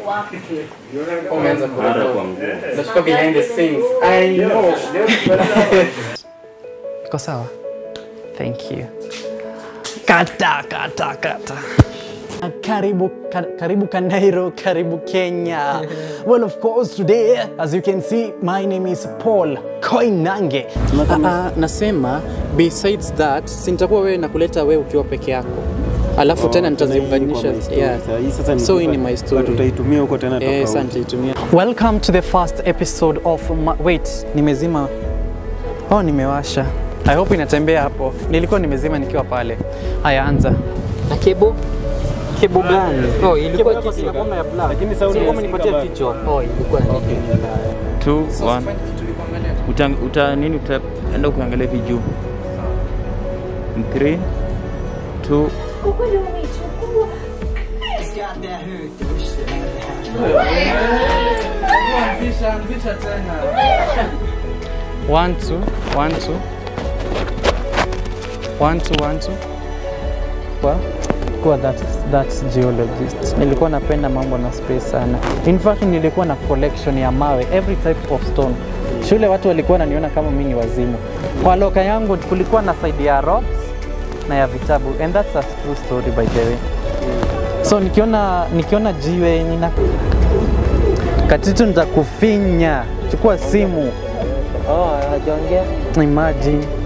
Umeanza Hata kurekodi. kwa nguo. Nachukua behind the scenes. I know. Iko sawa? Thank you. Kata kata kata. Karibu, ka, karibu Kanairo, karibu Kenya. well, of course, today, as you can see, my name is Paul Koinange. Uh, nasema besides that, sintakuwa wewe nakuleta wewe ukiwa peke yako alafu tena nitaziunganisha yeah. so hii ni my story tutaitumia huko tena Eh, tofauti. sasa nitaitumia. Welcome to the first episode of ma wait, nimezima. Oh, nimewasha. I hope inatembea hapo. Nilikuwa nimezima nikiwa pale. Haya, anza. Na kebo kebo gani? Oh, ilikuwa kitu inakuwa ya black. Lakini sound Sio kama inasikika nipatia bado. kichwa. Oh, ilikuwa ni Two, one. Uta, uta nini utaenda ukiangalia hivi juu. In Three, two, One, two, one, two. One, two, one, two. Kwa kuwa that, that geologist. Nilikuwa napenda mambo na space sana. In fact, nilikuwa na collection ya mawe, every type of stone. Shule watu walikuwa wananiona kama mimi ni wazimu. Kwa loka yangu kulikuwa na side ya rocks na ya vitabu and that's a true story by the way. So nikiona nikiona jiwe nina katitu nitakufinya. Chukua simu. Oh, hajaongea. Imagine.